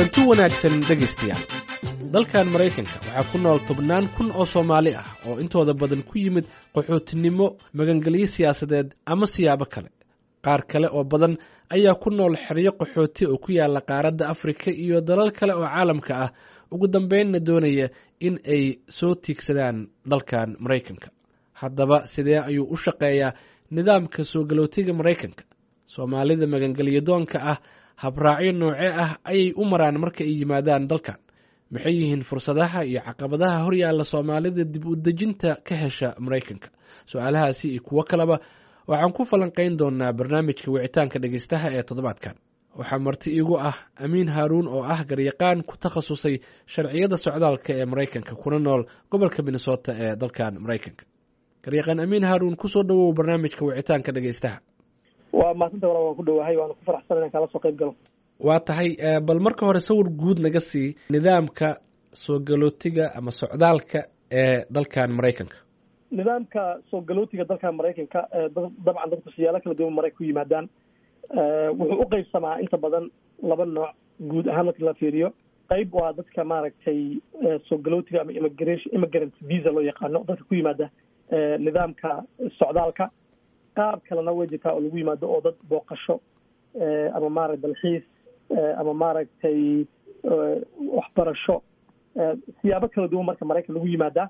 kulanti wanaagsan dhegaystayaal dalkan maraykanka waxaa ku nool tobnaan kun oo soomaali ah oo intooda badan ku yimid qaxootinimo magangelyo siyaasadeed ama siyaabo kale qaar kale oo badan ayaa ku nool xeryo qaxooti oo ku yaala qaaradda afrika iyo dalal kale oo caalamka ah ugu dambeynna doonaya in ay soo tiigsadaan dalkan maraykanka haddaba sidee ayuu u shaqeeyaa nidaamka soo galootiga maraykanka soomaalida magangelyo doonka ah habraacyo noocee ah ayay u maraan marka ay yimaadaan dalkan maxay yihiin fursadaha iyo caqabadaha horyaalla soomaalida dib u dejinta ka hesha maraykanka su-aalahaasi iyo kuwo kaleba waxaan ku falanqayn doonaa barnaamijka wicitaanka dhegeystaha ee toddobaadkan waxaa marti iigu ah amiin haaruun oo ah garyaqaan ku takhasusay sharciyada socdaalka ee maraykanka kuna nool gobolka minnesota ee dalkan maraykanka garyaqaan amiin haaruun kusoo dhawow barnaamijka wicitaanka dhegeystaha waa maasanta wala waan ku dhowahay waana ku faraxsan inaan kaala soo qayb galo waa tahay bal marka hore sawir guud naga sii nidaamka soo galootiga ama socdaalka ee dalkan maraykanka nidaamka soo galootiga dalkan maraykanka dabcan dadku siyaalo kala duwan maray ku yimaadaan wuxuu u qeybsamaa inta badan laba nooc guud ahaan marka la fiiriyo qayb waa dadka maaragtay soo galootiga ama immigration immigrant visa loo yaqaano dadka ku yimaada nidaamka socdaalka qaab kalena way jirtaa oo lagu yimaado oo dad booqasho ama maaragta dalxiis ama maaragtay waxbarasho siyaabo kala duwan marka maraykan lagu yimaadaa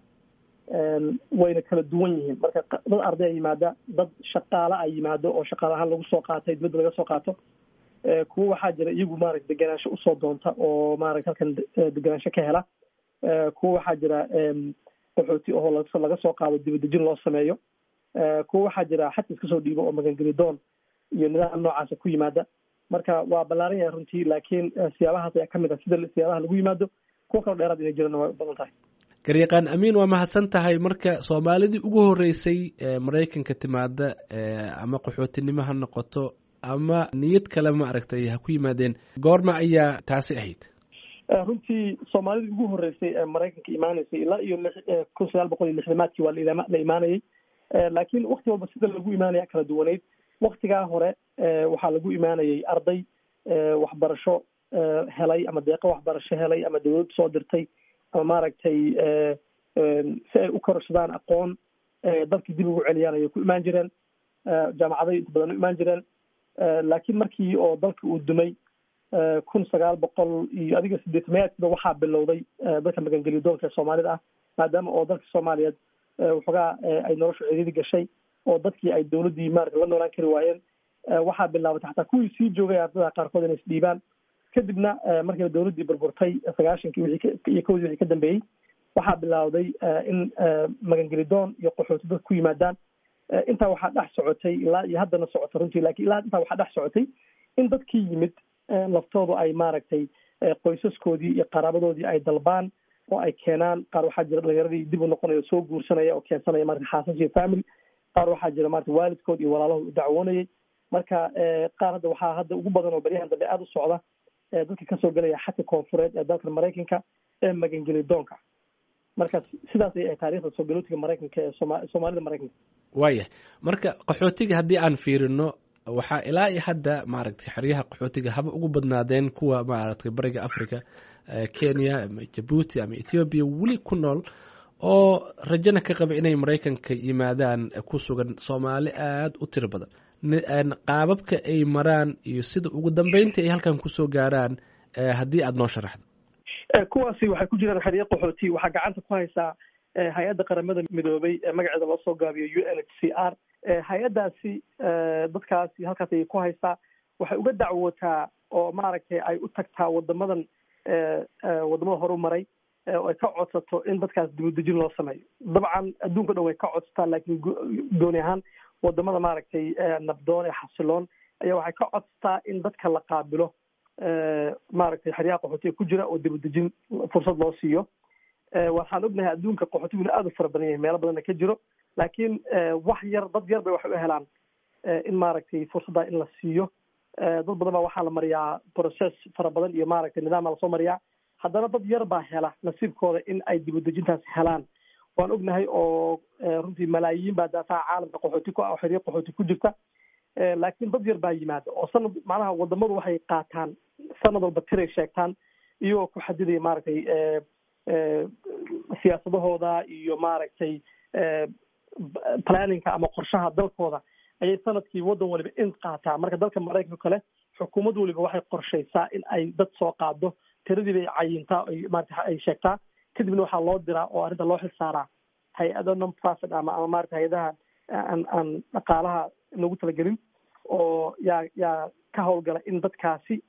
wayna kala duwan yihiin marka dad arday a yimaada dad shaqaale a yimaado oo shaqaale ahaan lagu soo qaatay dibadda laga soo qaato kuwo waxaa jira iyagu maarata degenaansho usoo doonta oo maarata halkan degenaansho ka hela kuwo waxaa jira qaxooti oo laga soo qaado dibadejin loo sameeyo kuwo waxaa jira xata iska soo dhiibo oo magangeli doon iyo nidaam noocaasa ku yimaada marka waa ballaaran yahay runtii laakiin siyaabahaas ayaa kamid ah sida siyaabaha lagu yimaado kuwo kaloo dheeraad inay jirana way u badan tahay garyaqaan amiin waa mahadsan tahay marka soomaalidii ugu horeysay maraykanka timaada ama qaxootinimo ha noqoto ama niyad kale ma aragtay ha ku yimaadeen goorma ayaa taasi ahayd runtii soomaalidii ugu horeysay ee maraykanka imaaneysay ilaa iyo kun sagaal boqol iyo lixdamaadkii waa la imaanayay laakiin wakti walba sida lagu imaanaya kala duwaneyd waktigaa hore waxaa lagu imaanayay arday waxbarasho helay ama deeqo waxbarasho helay ama dawlad soo dirtay ama maaragtay si ay u kororsadaan aqoon dalkii dib ugu celiyaan ayay ku imaan jireen jaamacaday inta badan u imaan jireen laakiin markii oo dalka uu dumay kun sagaal boqol iyo adiga sideetamayaadkiiba waxaa bilowday dadka magangeliyo doonka ee soomaalida ah maadaama oo dalka soomaaliyeed waxoogaa ay noloshu ciriiri gashay oo dadkii ay dawladdii maarata la noolaan kari waayeen waxaa bilaabatay xataa kuwii sii joogay ardada qaarkood inay isdhiibaan kadibna markiiba dawladdii burburtay sagaashankii wixii iyo kowdii wixii ka dambeeyey waxaa bilowday in magangeli doon iyo qaxooti dadka ku yimaadaan intaa waxaa dhex socotay ilaa iyo haddana socota runtii lakin ilaa intaa waxaa dhex socotay in dadkii yimid laftoodu ay maaragtay qoysaskoodii iyo qaraabadoodii ay dalbaan oo ay keenaan qaar waxaa jira dhalinyaradii dib u noqonaya soo guursanaya oo keensanaya marata xaasas iyo family qaar waxaa jira marata waalidkood iyo walaalahood u dacwoonayay marka qaar hadda waxaa hadda ugu badan oo baryahan dambe aada u socda dadka kasoo gelaya xadka koonfureed ee dalka maraykanka ee magangeli doonka marka sidaas ay taarikhda soo galootiga maraykanka ee sooma soomaalida maraykanka waayah marka qaxootiga haddii aan fiirino waxaa ilaa iyo hadda maaragtay xeryaha qaxootiga haba ugu badnaadeen kuwa maaragtay bariga africa kenya ama jabuuti ama ethoobiya weli ku nool oo rajana ka qaba inay maraykanka yimaadaan ku sugan soomaali aada u tiro badan qaababka ay maraan iyo sida ugu dambeynta ay halkan kusoo gaaraan haddii aada noo sharaxdo kuwaasi waxay ku jiraan xeryo qaxooti waxaa gacanta ku haysaa hay-adda qaramada midoobay ee magaceeda loo soo gaabiyo u n h c r hay-addaasi dadkaasi halkaas ayay ku haysaa waxay uga dacwootaa oo maaragtay ay u tagtaa wadamadan wadamada horu maray oo ay ka codsato in dadkaas dibadejin loo sameeyo dabcan adduunka dhan way ka codsataa laakiin gooni ahaan wadamada maaragtay nabdoon ee xasiloon ayaa waxay ka codsataa in dadka la qaabilo maaragtay xeryaha qaxootiga ku jira oo dibadejin fursad loo siiyo waxaan ognahay adduunka qaxootiguna aada u fara badan yahay meelo badanna ka jiro laakiin wax yar dad yar bay waxay u helaan in maaragtay fursadda in la siiyo dad badan baa waxaa la mariyaa process fara badan iyo maaragtay nidaama lasoo mariyaa haddana dad yar baa hela nasiibkooda in ay dibadejintaas helaan waan ognahay oo runtii malaayiin baa daafaha caalamka qaxooti ku ah oo xeryo qaxooti ku jirta laakiin dad yar baa yimaada oo sanad macnaha wadamadu waxay qaataan sanad walba tiray sheegtaan iyagoo ku xadidaya maaragtay siyaasadahooda iyo maaragtay planninka ama qorshaha dalkooda ayay sanadkii waddan waliba in qaataa marka dalka maraykanka kale xukuumad waliba waxay qorshaysaa in ay dad soo qaado tiradii bay cayintaa marata ay sheegtaa kadibna waxaa loo diraa oo arrinta loo xil saaraa hay-ado non profit ama ama marata hay-adaha aan aan dhaqaalaha loogu talagelin oo yaa yaa ka hawlgala in dadkaasi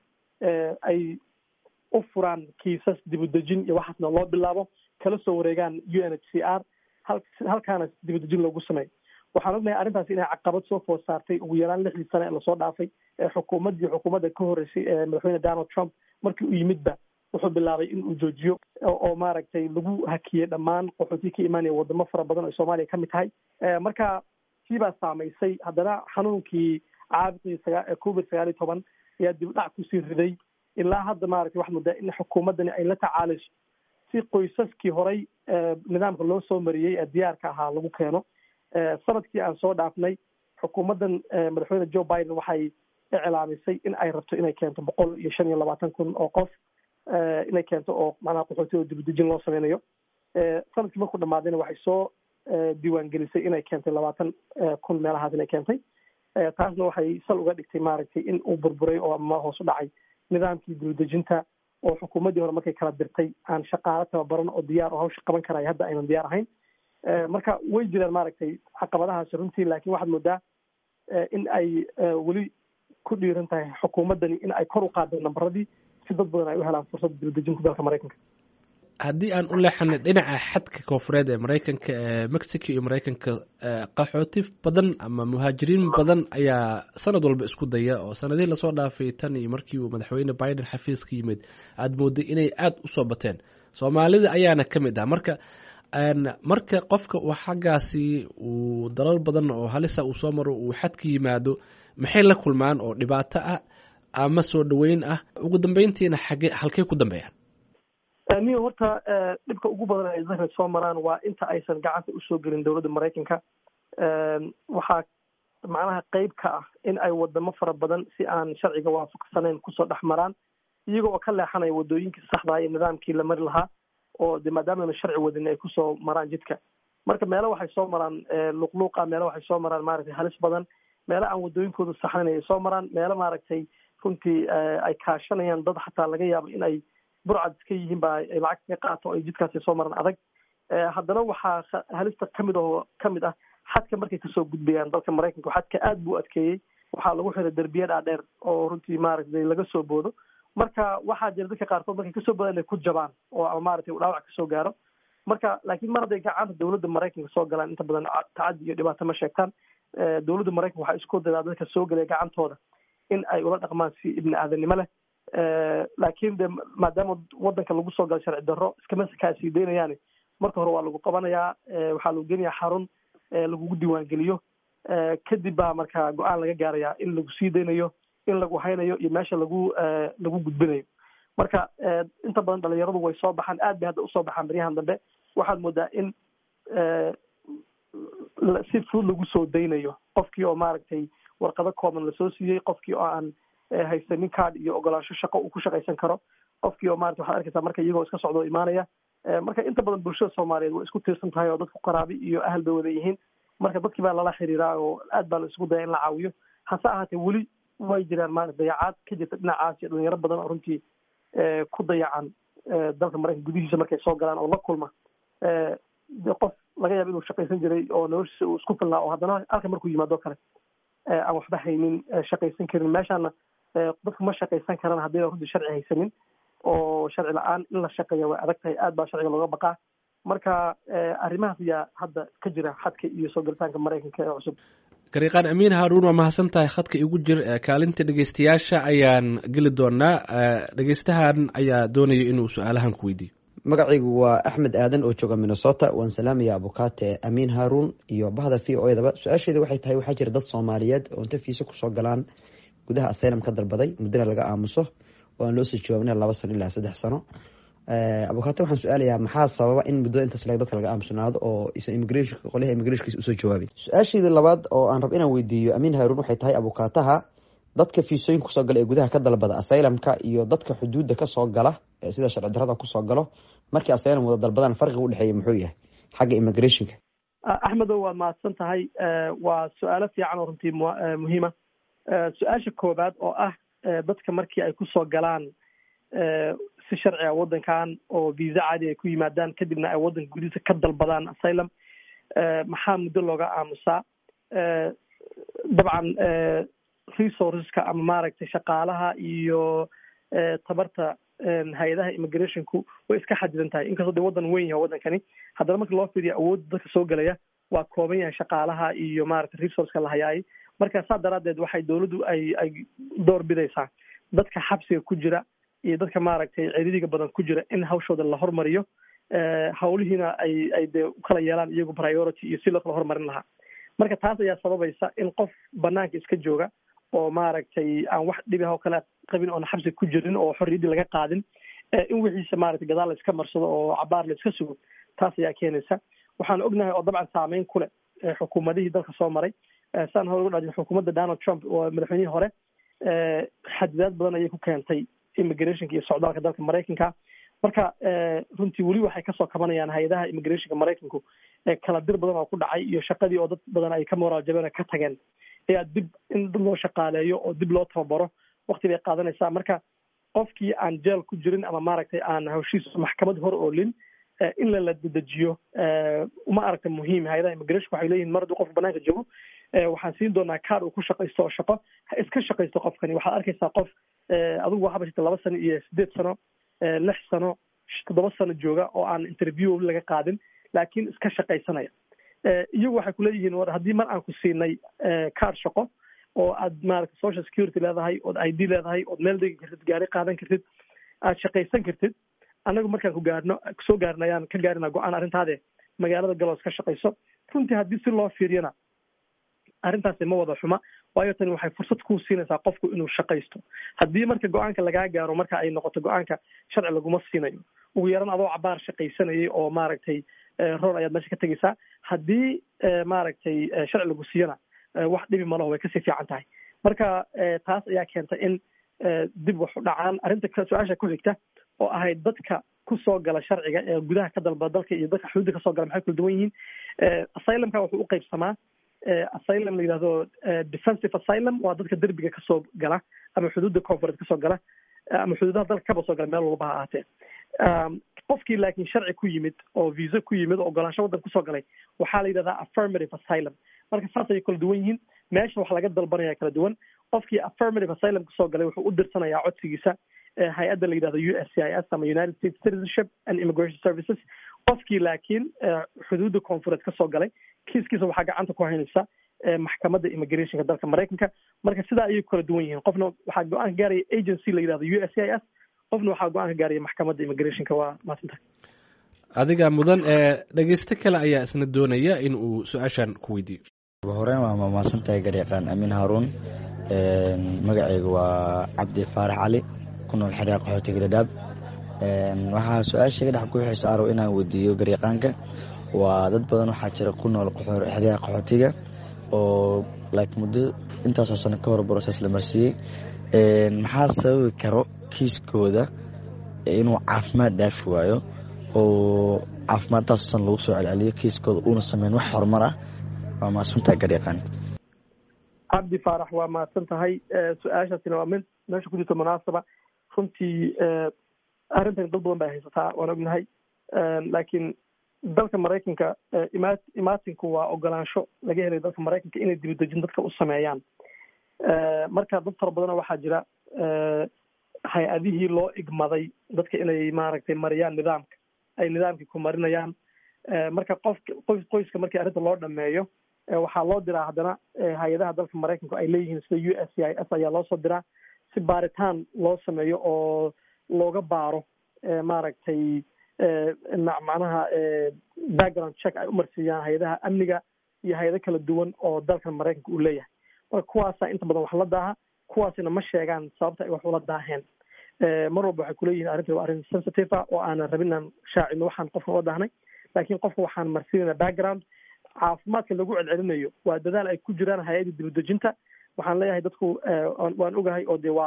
ay u furaan kiisas dibudejin iyo waxaasna loo bilaabo kala soo wareegaan u n h c r halkaana dibudejin loogu sameeyo waxaan ognahay arrintaasi inay caqabad soo food saartay ugu yaraan lixdii sane ee lasoo dhaafay ee xukuumaddii xukuumadda ka horreysay ee madaxweyne donald trump markii uu yimidba wuxuu bilaabay in uu joojiyo oo maaragtay lagu hakiyey dhammaan qaxootii ka imaanaya wadamo fara badan oo soomaaliya ka mid tahay marka kii baa saamaysay haddana xanuunkii caabiqii sagaa covid sagaal iyo toban ayaa dib dhac kusii riday ilaa hadda maaragtay waxaad moodaa in xukuumaddani ay la tacaalayso si qoysaskii horay nidaamka loo soo mariyey ee diyaarka ahaa lagu keeno sanadkii aan soo dhaafnay xukuumaddan madaxweyne joe biden waxay iclaamisay in ay rabto inay keento boqol iyo shan iyo labaatan kun oo qof inay keento oo macnaha qaxooti oo dibadejin loo sameynayo sanadkii markuu dhamaadayna waxay soo diiwaangelisay inay keentay labaatan kun meelahaas inay keentay taasna waxay sal uga dhigtay maaragtay in uu burburay oo ama hoos u dhacay nidaamkii dibadejinta oo xukuumaddii hore markay kala dirtay aan shaqaalo tababaran oo diyaar oo hawsha qaban karaya hadda aynan diyaar ahayn marka way jiraan maaragtay caqabadahaasi runtii laakiin waxaad moodaa in ay weli ku dhiiran tahay xukuumaddani in ay kor u qaado nambaradii si dad badan ay u helaan fursadda dibadejinta dalka maraykanka haddii aan u leexanay dhinaca xadka koonfureed ee maraykanka ee mexico iyo maraykanka qaxooti badan ama muhaajiriin badan ayaa sanad walba isku daya oo sanadihii lasoo dhaafay tan iyo markii uu madaxweyne biden xafiiska yimid aada mooday inay aada usoo bateen soomaalida ayaana ka mid ah marka marka qofka uu xaggaasi uu dalal badan oo halisa uu soo maro uu xadka yimaado maxay la kulmaan oo dhibaato ah ama soo dhaweyn ah ugu dambeyntiina xage halkey ku dambeeyaan niyo horta dhibka ugu badan ay zahra soo maraan waa inta aysan gacanta usoo gelin dowladda maraykanka waxaa macnaha qeyb ka ah in ay wadamo fara badan si aan sharciga waafaqsanayn kusoo dhex maraan iyaga oo ka leexanaya wadooyinkii saxdaa iyo nidaamkii la mari lahaa oo de maadaamana sharci wadin ay kusoo maraan jidka marka meelo waxay soo maraan luqluuqa meelo waxay soo maraan maaragtay halis badan meelo aan wadooyinkooda saxnayn ay soo maraan meelo maaragtay runtii ay kaashanayaan dad xataa laga yaabo in ay burcad iska yihiin ba ay lacag kaga qaato o ay jidkaasi soo maraan adag haddana waxaa halista kamid oo kamid ah xadka markay kasoo gudbayaan dalka maraykanka xadka aad buu adkeeyey waxaa lagu xiray derbiya dhaadheer oo runtii maaragtay laga soo boodo marka waxaa jira dadka qaarkood markay kasoo boodaan inay ku jabaan oo ama maaragtay dhaawac kasoo gaaro marka laakiin mar hadday gacanta dowladda maraykanka soo galaan inta badan tacadi iyo dhibaato ma sheegtaan dowladda maraykanka waxaa isku dadaa dadka soo gelaya gacantooda in ay ula dhaqmaan si ibni aadanimo leh laakiin de maadaama wadanka lagu soo galo sharci darro iskama kaasii daynayaan marka hore waa lagu qabanayaa waxaa lagu geenayaa xarun lagugu diiwaangeliyo kadib baa marka go-aan laga gaarayaa in lagu sii daynayo in lagu haynayo iyo meesha lagu lagu gudbinayo marka inta badan dhalinyaradu way soo baxaan aad bay hadda usoo baxaan baryahan dambe waxaad moodaa in si fudud lagu soo daynayo qofkii oo maaragtay warqado kooban lasoo siiyey qofkii oo aan haysanin card iyo ogolaansho shaqo uu ku shaqaysan karo qofkii oo marata waxaad arkaysaa marka iyagoo iska socdo imaanaya marka inta badan bulshada soomaaliyeed way isku tiirsan tahay oo dadku qaraabi iyo ahal bay wada yihiin marka dadkii baa lala xiriiraa oo aad baa la isugu daya in la caawiyo hase ahaatee weli way jiraan maarata dayacaad ka jirta dhinacaas iyo dhalinyaro badan oo runtii ku dayacan dalka maraykanka gudihiisa markay soo galaan oo la kulma qof laga yaaba inuu shaqaysan jiray oo noloshiisa uu isku filnaa oo haddana halka markuu yimaado kale aan waxba haynin shaqaysan karin meeshaana dadku ma shaqaysan karaan haddayna runtii sharci haysanin oo sharci la-aan in la shaqeeya way adag tahay aad baa sharciga looga baqaa marka arrimahaas ayaa hadda ka jira xadka iyo soo galitaanka maraykanka ee cusub gariiqaan amiin haaruun waa mahadsan tahay khadka igu jir kaalinta dhegeystayaasha ayaan geli doonaa dhegeystahan ayaa doonaya inuu su-aalahan ku weydiiyo magacaygu waa axmed aadan oo jooga minnesota waan salaamaya abukaate amiin haaruun iyo bahda v o edaba su-aasheeda waxay tahay waxaa jira dad soomaaliyeed oo inta fiise kusoo galaan gudaha asylum ka dalbaday muddana laga aamuso oo aan loo soo jawaabina laba sano ilaa saddex sano abukaate waxaan su-aalayaa maxaa sababa in muddada intaas leg dadka laga aamusnaado oo isan immigration qolyaha immigrationkiisa usoo jawaabin su-aasheeda labaad oo aan rab inaan weydiiyo amiin haaruun waxay tahay abukaataha dadka fiisooyinka kusoo gala ee gudaha ka dalbada asylumka iyo dadka xuduudda kasoo gala sida sharci darrada kusoo galo markii asylum wada dalbadaan farqiga udhexeeya muxuu yahay xagga immigrationka axmedo waad mahadsan tahay waa su-aalo fiican oo runtii muhiima su-aasha koowaad oo ah dadka markii ay kusoo galaan si sharciga waddankan oo visa caadi ay ku yimaadaan kadibna ay waddanka gudihiisa ka dalbadaan asylum maxaa muddo looga aamusaa dabcan resourceska ama maaragtay shaqaalaha iyo tabarta hay-adaha immigrationku way iska xadidan tahay inkastoo de waddan weyn yahay waddankani haddana marka loo fiiriyo awoodda dadka soo gelaya waa kooban yahay shaqaalaha iyo maaragtay resourceka la hayaay marka saa daraaddeed waxay dawladdu ay ay door bidaysaa dadka xabsiga ku jira iyo dadka maaragtay ciriiriga badan ku jira in hawshooda la hormariyo hawlihiina ay ay dee ukala yeelaan iyagu priority iyo si loo kala hormarin lahaa marka taas ayaa sababaysa in qof banaanka iska jooga oo maaragtay aan wax dhibi ah oo kale qabin oona xabsiga ku jirin oo xorriyaddii laga qaadin in wixiisa maaragtay gadaal la iska marsado oo cabaar la iska sugo taas ayaa keenaysa waxaan ognahay oo dabcan saameyn ku leh xukuumadihii dalka soo maray saan hore uga dhajin xukuumadda donald trump oo madaxweynihii hore xadidaad badan ayay ku keentay immigrationka iyo socdaalka dalka maraykanka marka runtii weli waxay kasoo kabanayaan hay-adaha immigrationka maraykanku kala dir badan oo ku dhacay iyo shaqadii oo dad badan ay ka moraal jabeen ka tageen ayaa dib in dad loo shaqaaleeyo oo dib loo tababaro wakti bay qaadanaysaa marka qofkii aan jeel ku jirin ama maaragtay aan hawshiisa maxkamad hor oolin in lala dedejiyo uma aragta muhiim hay-adaha immigration waxay leeyihin mar hadduu qofka banaanka joogo waxaan siin doonaa kaar uu ku shaqaysto oo shaqo ha iska shaqaysto qofkani waxaad arkaysaa qof adigu waxaaba jirta laba sano iyo sideed sano lix sano toddoba sano jooga oo aan interview laga qaadin laakiin iska shaqaysanaya iyagu waxay kuleeyihiin war haddii mar aan ku siinay kaar shaqo oo aad maaragta social security leedahay ood i d leedahay ood meel degi kartid gaari qaadan kartid aad shaqaysan kartid annagu markaan ku gaarno soo gaarna ayaan ka gaarina go-aan arrintaade magaalada galoos ka shaqayso runtii haddii si loo fiiriyana arrintaasi ma wada xuma waayo tani waxay fursad ku siinaysaa qofku inuu shaqaysto haddii marka go-aanka lagaa gaaro marka ay noqoto go-aanka sharci laguma siinayo ugu yaran adoo cabaar shaqaysanayay oo maaragtay roor ayaad meesha ka tegaysaa haddii maaragtay sharci lagu siiyana wax dhibi malaho way kasii fiican tahay marka taas ayaa keenta in dib wax u dhacaan arrinta su-aasha ku xigta oo ahayd dadka kusoo gala sharciga ee gudaha ka dalba dalka iyo dadka xuduudda kasoo gala maxay kala duwan yihiin asylumka wuxuu u qaybsamaa asylum la yidhahdo defensive asylum waa dadka derbiga kasoo gala ama xuduudda confureed kasoo gala ama xuduudaha dalka kaba soo gala meel walba ha ahaatee qofkii laakiin sharci ku yimid oo visa ku yimid oo ogolaansho waddan kusoo galay waxaa la yidhahdaa affirmative asylum marka saas ayay kala duwan yihiin meesha wax laga dalbanaya kala duwan qofkii affirmative asylum kusoo galay wuxuu u dirsanayaa codsigiisa hay-adda la yidhahdo u s c i s ama united states citizenship and immigration services qofkii laakiin xuduudda confureed kasoo galay kiiskiisa waxaa gacanta ku haynaysa maxkamadda immigrationka dalka maraykanka marka sidaa ayay kala duwan yihiin qofna waxaa go-aan ka gaaraya agency la yidhahdo u s c i s qofna waxaa go-aan ka gaaraya maxkamadda immigrationka waa maasanta adiga mudan ee dhegeysto kale ayaa isna doonaya in uu su-aashan ku weydiiyo ugu horeyn waa mahadsan tahay garyaqaan amiin haaruun magaceyga waa cabdi faarax cali ku nool xeryaa qaxootiga dhadhaab waxaa su-aasha ga dhex ku xisa arow inaan weydiiyo garyaqaanka waa dad badan waxaa jira ku nool xeryaha qaxootiga oo like muddo intaasoo sano ka hor broses la marsiiyey maxaa sababi karo kiiskooda inuu caafimaad dhaafi waayo oo caafimaadtaasoo san lagu soo celceliyo kiiskooda uuna sameyn wax horumar ah waa mahadsantaha garyaqaan cabdi faarax waa mahadsan tahay su-aashaasina waa mid meesha ku jirto munaasaba runtii arrintan dad badan bay haysataa waan ognahay laakiin dalka maraykanka ima imaatinku waa ogolaansho laga helay dalka maraykanka inay dibadejin dadka u sameeyaan marka dad fara badana waxaa jira hay-adihii loo igmaday dadka inay maaragtay mariyaan nidaamka ay nidaamkii ku marinayaan marka qof qoys qoyska markii arrinta loo dhameeyo waxaa loo diraa haddana hay-adaha dalka maraykanku ay leeyihiin sida u s c i s ayaa loo soo diraa si baaritaan loo sameeyo oo looga baaro maaragtay macnaha background check ay umarsiiyaan hay-adaha amniga iyo hay-ado kala duwan oo dalkan maraykanka uu leeyahay marka kuwaasaa inta badan wax la daaha kuwaasina ma sheegaan sababta ay wax ula daaheen mar walba waxay kuleeyihin arrintan waa arrin sensitive ah oo aanan rabin inaan shaacino waxaan qofka ula daahnay laakiin qofka waxaan marsiinayna background caafimaadka lagu celcelinayo waa dadaal ay ku jiraan hay-adda dibadejinta waxaan leeyahay dadku waan ogahay oo de waa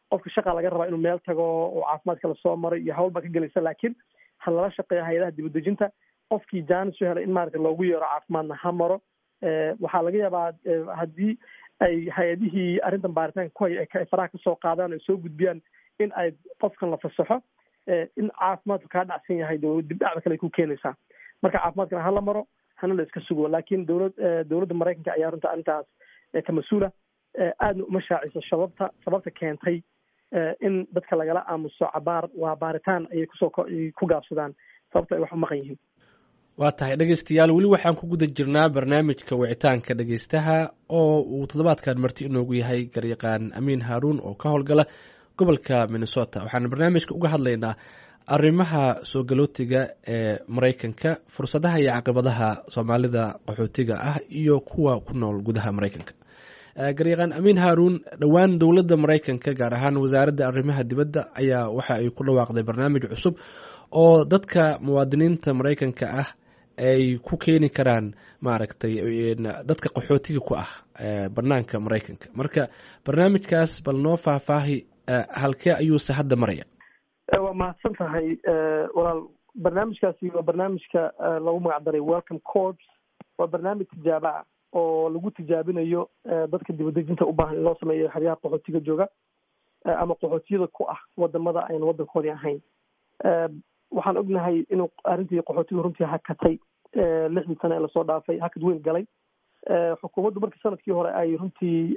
qofka shaqa laga rabaa inuu meel tago oo caafimaadka lasoo maray iyo hawl baa ka gelaysa laakiin ha lala shaqeeya hay-adaha dibadejinta qofkii jaanis u helay in maaragta loogu yeero caafimaadna ha maro waxaa laga yaabaa haddii ay hay-adihii arrintan baaritaanka ku haya ay faraha kasoo qaadaan ay soo gudbiyaan in ay qofkan la fasaxo in caafimaadku kaa dhacsan yahay dibdhacda kale ay ku keenaysaa marka caafimaadkana hala maro hana la iska sugo laakiin dowlad dowladda maraykanka ayaa runta arrintaas ka mas-uula aadna uma shaaciso sababta sababta keentay in dadka lagala aamuso cabaar waa baaritaan ayay kusoo ku gaabsadaan sababta ay wax u maqan yihiin waa tahay dhegeystayaal weli waxaan ku guda jirnaa barnaamijka wicitaanka dhegeystaha oo uu toddobaadkan marti inoogu yahay garyaqaan amiin haaruun oo ka howlgala gobolka minnesota waxaan barnaamijka uga hadlaynaa arrimaha soo galootiga ee maraykanka fursadaha iyo caqibadaha soomaalida qaxootiga ah iyo kuwa ku nool gudaha maraykanka garyaqaan amiin haaruun dhowaan dowladda maraykanka gaar ahaan wasaaradda arrimaha dibadda ayaa waxa ay ku dhawaaqday barnaamij cusub oo dadka muwaadiniinta maraykanka ah ay ku keeni karaan maaragtay dadka qaxootiga ku ah banaanka maraykanka marka barnaamijkaas bal noo faahfaahi halkee ayuuse hadda maraya waa mahadsan tahay walaal barnaamijkaasi waa barnaamijka lagu magac daray welcome corps waa barnaamij tijaaba ah oo lagu tijaabinayo dadka dibadejinta u baahan in loo sameeyo xeryaha qaxootiga jooga ama qaxootiyada ku ah wadamada aynu wadankoodii ahayn waxaan ognahay inuu arrintii qaxootiga runtii hakatay lixdii sane ee lasoo dhaafay hakad weyn galay xukuumaddu markii sanadkii hore ay runtii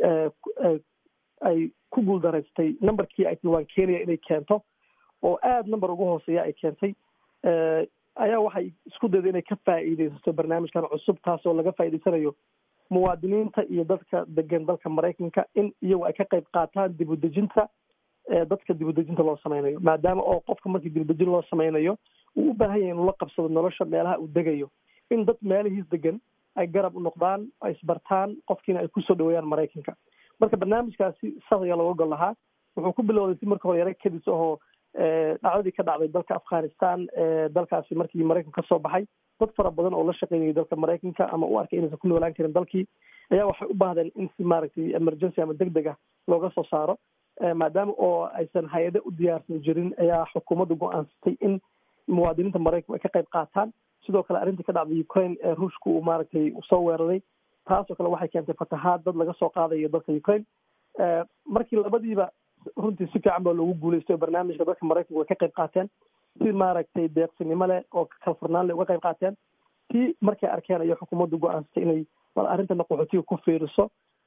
ay ku guuldaraystay numberkii ay tilwaan keenaya inay keento oo aada number ugu hooseeya ay keentay ayaa waxay isku dayday inay ka faa'iideysato barnaamijkan cusub taasoo laga faa'iideysanayo muwaadiniinta iyo dadka degan dalka maraykanka in iyagu ay ka qayb qaataan dibudejinta dadka dibudejinta loo sameynayo maadaama oo qofka markii dibudejin loo sameynayo uu u baahan yahay inuu la qabsado nolosha meelaha uu degayo in dad meelihiis degan ay garab u noqdaan ay isbartaan qofkiina ay kusoo dhaweeyaan maraykanka marka barnaamijkaasi saas ayaa looga gol lahaa wuxuu ku bilowday si marka hore yaro kadis ahoo dhacdadii ka dhacday dalka afghanistan dalkaasi markii maraykanka kasoo baxay dad fara badan oo la shaqeynayay dalka maraykanka ama u arkay inaysan ku noolaan karin dalkii ayaa waxay u baahdeen in si maaragtay emergency ama deg deg ah looga soo saaro maadaama oo aysan hay-ado u diyaarsan jirin ayaa xukuumaddu go-aansatay in muwaadiniinta maraykanku ay ka qayb qaataan sidoo kale arrintii ka dhacday ukraine ee ruushka uu maaragtay soo weeraray taasoo kale waxay keentay fatahaad dad laga soo qaadayo dalka ukraine markii labadiiba runtii si fiican baa loogu guuleystay oo barnaamijka dadka maraykanku way ka qayb qaateen si maaragtay deeqsinimo leh oo kalfurnaan leh uga qayb qaateen tii markay arkeen ayo xukuumaddu go-aansatay inay bal arrintana qaxootiga ku fiiriso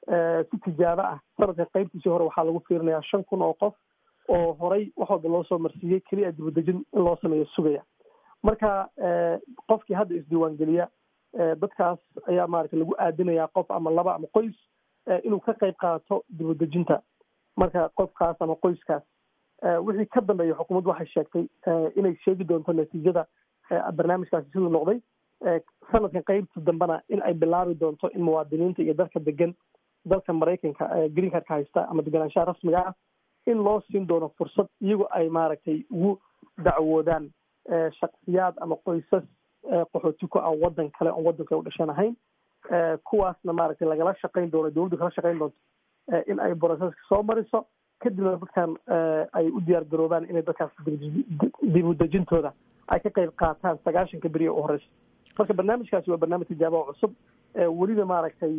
si tijaabo ah sanadka qaybtiisii hore waxaa lagu fiirinayaa shan kun oo qof oo horay wax walba loo soo marsiiyey keliya dibadejin in loo sameeyo sugaya marka qofkii hadda isdiiwaangeliya dadkaas ayaa maaragtay lagu aadinayaa qof ama laba ama qoys inuu ka qayb qaato dibadejinta marka qofkaas ama qoyskaas wixii ka dambeeya xukuumaddu waxay sheegtay inay sheegi doonto natiijada barnaamijkaasi siduu noqday sanadkan qaybta dambena in ay bilaabi doonto in muwaadiniinta iyo dadka degan dalka maraykanka green cardka haysta ama deganaanshaha rasmiga ah in loo siin doono fursad iyagu ay maaragtay ugu dacwoodaan shaksiyaad ama qoysas qaxooti ku ah wadan kale oon wadanka u dhashan ahayn kuwaasna maaragtay lagala shaqayn doono dowladdu kala shaqayn doonto in ay broseska soo mariso kadibna dadkan ay u diyaar garoobaan inay dadkaas dibudejintooda ay ka qayb qaataan sagaashanka beri u horeysa marka barnaamijkaasi waa barnaamij tijaaba oo cusub welina maaragtay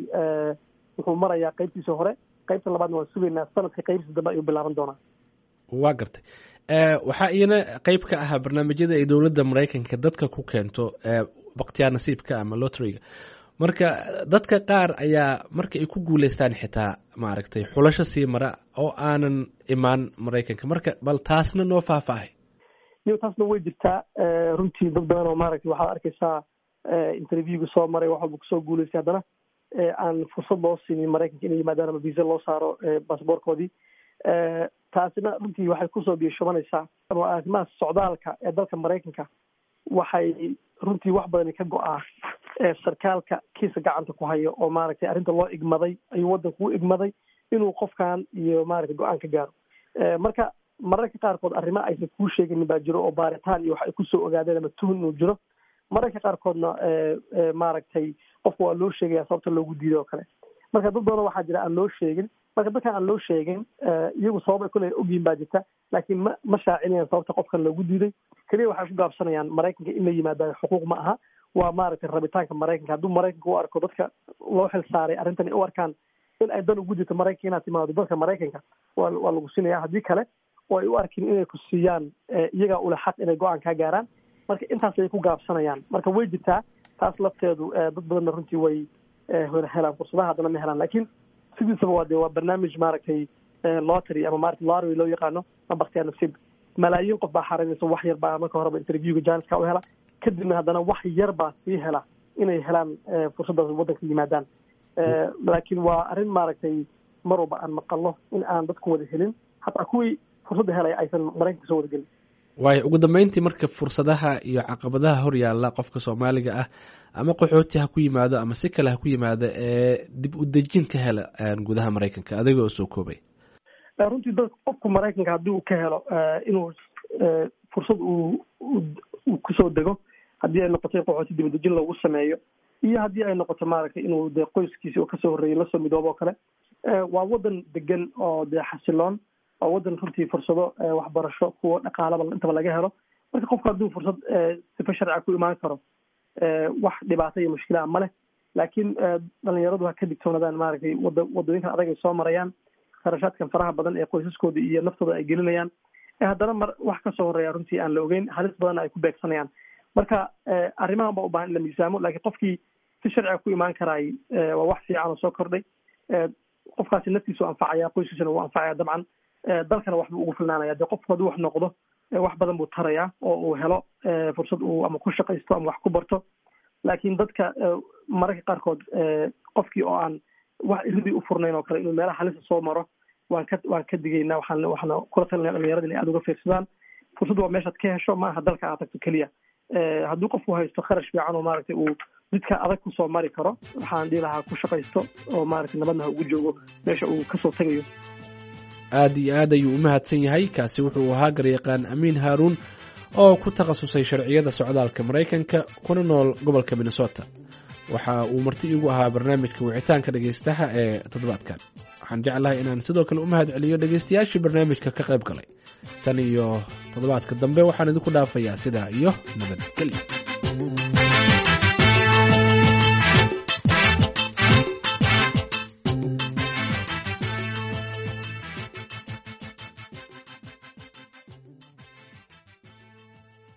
wuxuu marayaa qaybtiisa hore qaybta labaadna waan sugaynaa sanadka qaybtiisa dambe ayuu bilaaban doonaa waa gartay waxaa iyana qeyb ka ahaa barnaamijyada ay dowladda maraykanka dadka ku keento baktiyaa nasiibka ama lotriga marka dadka qaar ayaa marka ay ku guuleystaan xitaa maaragtay xulasho sii mara oo aanan imaan maraykanka marka bal taasna noo faahfaahay iyo taasna way jirtaa runtii dad badan oo maaragtay waxaad arkaysaa interviewga soo maray wax walba kusoo guuleystay haddana aan fursad loo siinin maraykanka inay yimaadaan ama visa loo saaro basaboorkoodii taasina runtii waxay kusoo biyashubanaysaa ama arrimaha socdaalka ee dalka maraykanka waxay runtii wax badani ka go-aa sarkaalka kiisa gacanta ku hayo oo maaragtay arrinta loo igmaday ayuu waddanku u igmaday inuu qofkan iyo maaragtay go-aan ka gaaro marka mararka qaarkood arrimo aysan kuu sheeganin baa jiro oo baaritaan iyo wax ay kusoo ogaadeen ama tuhun inuu jiro mararka qaarkoodna maaragtay qofka waa loo sheegaya sababta loogu diiday oo kale marka dad badan waxaa jira aan loo sheegin marka dadkan aan loo sheegin iyagu sabab ay kule ogyihin baa jirta laakiin ma ma shaacinayaan sababta qofkan loogu diiday keliya waxay ku gaabsanayaan maraykanka in la yimaada xuquuq ma aha waa maaragtay rabitaanka maraykanka hadduu maraykanka u arko dadka loo xil saaray arrintan u arkaan in ay dan ugu jirto maraykanka inaad timaado dalka maraykanka waa waa lagu siinaya haddii kale oo ay u arkin inay ku siiyaan iyagaa ule xaq inay go-aan kaa gaaraan marka intaas ayay ku gaabsanayaan marka way jirtaa taas lafteedu dad badanna runtii way helaan fursadaha haddana ma helaan lakin sidiisaba waa de waa barnaamij maaragtay lottery ama maarata lottery loo yaqaano ma baktiyaa nasiib malaayiin qof baa xarinaysa wax yar baa marka horeba interviewga janiska u hela kadibna haddana wax yar baa sii hela inay helaan fursaddaas waddanka yimaadaan laakiin waa arrin maaragtay mar walba aan maqalno in aan dadku wada helin hataa kuwii fursadda helaya aysan maraykanka soo wada gelin waayo ugu dambeyntii marka fursadaha iyo caqabadaha hor yaalla qofka soomaaliga ah ama qaxooti ha ku yimaado ama si kale ha ku yimaado ee dib u dejin ka hela gudaha maraykanka adiga oo soo koobay runtii dad qofku maraykanka haddii uu ka helo inuu fursad uu uu kusoo dego haddii ay noqoto in qaxooti dib udejin loogu sameeyo iyo haddii ay noqoto maaragtay inuu dee qoyskiisi oo kasoo horreeyay lasoo midoobo oo kale waa waddan degan oo dee xasiloon waa waddan runtii fursado waxbarasho kuwo dhaqaalaba intaba laga helo marka qofku hadduu fursad sifa sharciga ku imaan karo wax dhibaato iyo mushkilaa ma leh laakiin dhalinyaradu ha ka digtoonadaan maaragtay wada wadooyinkan adag ay soo marayaan kharashaadkan faraha badan ee qoysaskooda iyo naftooda ay gelinayaan haddana mar wax kasoo horeeya runtii aan la ogeyn halis badanna ay ku beegsanayaan marka arrimahan baa u bahan in la miisaamo lakiin qofkii si sharciga ku imaan karaay waa wax fiican oo soo kordhay qofkaasi naftiisu anfacaya qoyskiisana wuu anfacaya dabcan dalkana waxbuu ugu filnaanaya dee qofku hadduu wax noqdo wax badan buu tarayaa oo uu helo fursad uu ama ku shaqaysto ama wax ku barto laakiin dadka mararka qaarkood qofkii oo aan wax iridii u furnayn oo kale inuu meelaha halisa soo maro waan ka waan ka digaynaa waxaan waxaana kula talinaya dhalinyarada inay aada uga fiirsadaan fursad waa meeshaad ka hesho ma aha dalka aad tagto keliya hadduu qofku haysto kharash fiican oo maaragtay uu jidka adag kusoo mari karo waxaan dhihi lahaa ku shaqaysto oo maaragtay nabadna ha ugu joogo meesha uu kasoo tagayo aad iyo aad ayuu u mahadsan yahay kaasi wuxuu ahaa garyaqaan amiin haaruun oo ku takhasusay sharciyada socdaalka maraykanka kuna nool gobolka minnesota waxa uu marti iigu ahaa barnaamijka wicitaanka dhegaystaha ee toddobaadkan waxaan jeclahay inaan sidoo kale u mahad celiyo dhegaystayaashii barnaamijka ka qayb galay tan iyo toddobaadka dambe waxaan idinku dhaafayaa sidaa iyo nabadgelyo